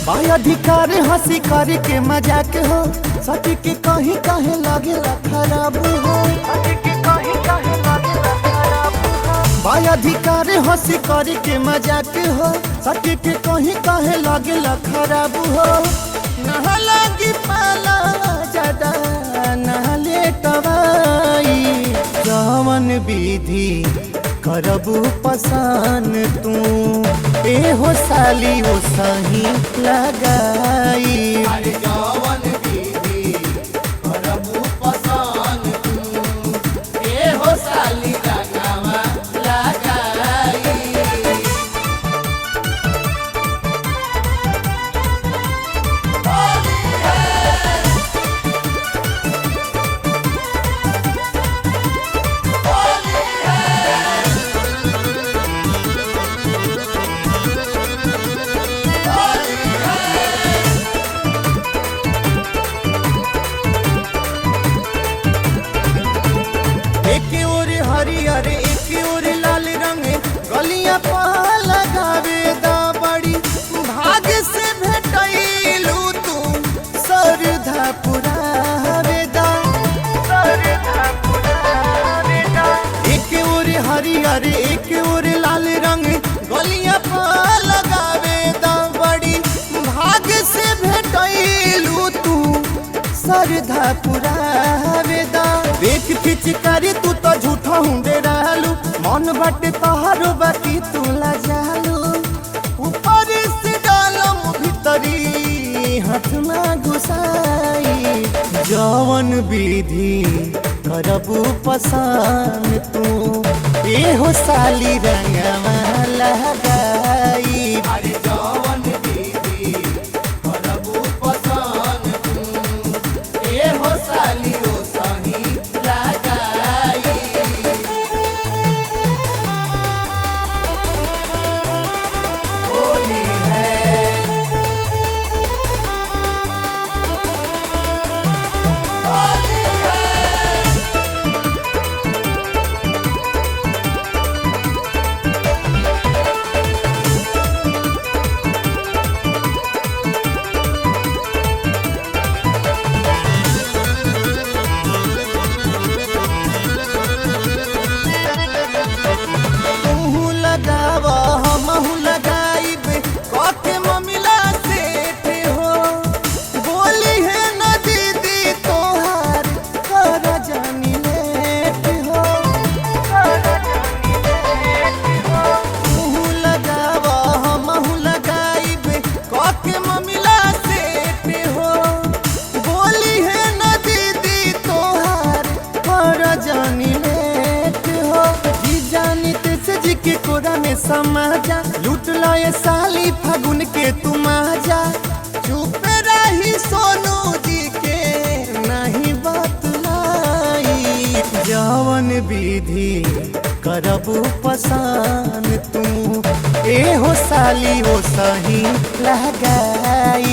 बाई अधिकार हंसी करे के मजाक हो सटी के कहीं कहे लागे खराब हो बाई अधिकार हंसी करे के मजाक हो सटी के कहीं कहे लागे खराब हो नहा लागी पाला ज्यादा नहले टवाई जवन विधि करबू पसान तू ए हो साली हो सही लगाई अरे जवन विधि करबू पसान तू ए हो साली रंगवा लगाई एक ओर हरियर एक ओर लाल रंग गलियां पा लगावे दा बड़ी भाग से भेटैलू तू सरधा पुरावे दा एक ओर हरियर एक ओर लाल रंग गलियां पा लगावे दा बड़ी भाग से भेटैलू तू सरधा पुरावे दा देख पिचकारी तू तो झूठा हुंडे रहलू मन बाटे तोहारो बाकी तू ला जालू ऊपर से डालम भीतरी हाथ ना घुसाई जवन विधि करबू पसान तू ए हो साली रंगवा लगाई अरे जवन विधि करबू पसान तू ए हो साली ओ सही लगाई होली है होली है तू लगाव हमहू लगाइब कके ममिला सेठ हो बोली है न दीदी तोहार कर जानी लेट हो तू लगाव हमहू लगाइब कके ममिला सेठ हो बोली है न दीदी तोहार कर जानी लेट हो जी जानी से जी के कोरा में समाजा लूट लाए साली फागुन के तुम आजा चुप रही सोनू जी के नहीं बतलाई जवन विधि करबू पसान तू ए हो साली हो सही लगाई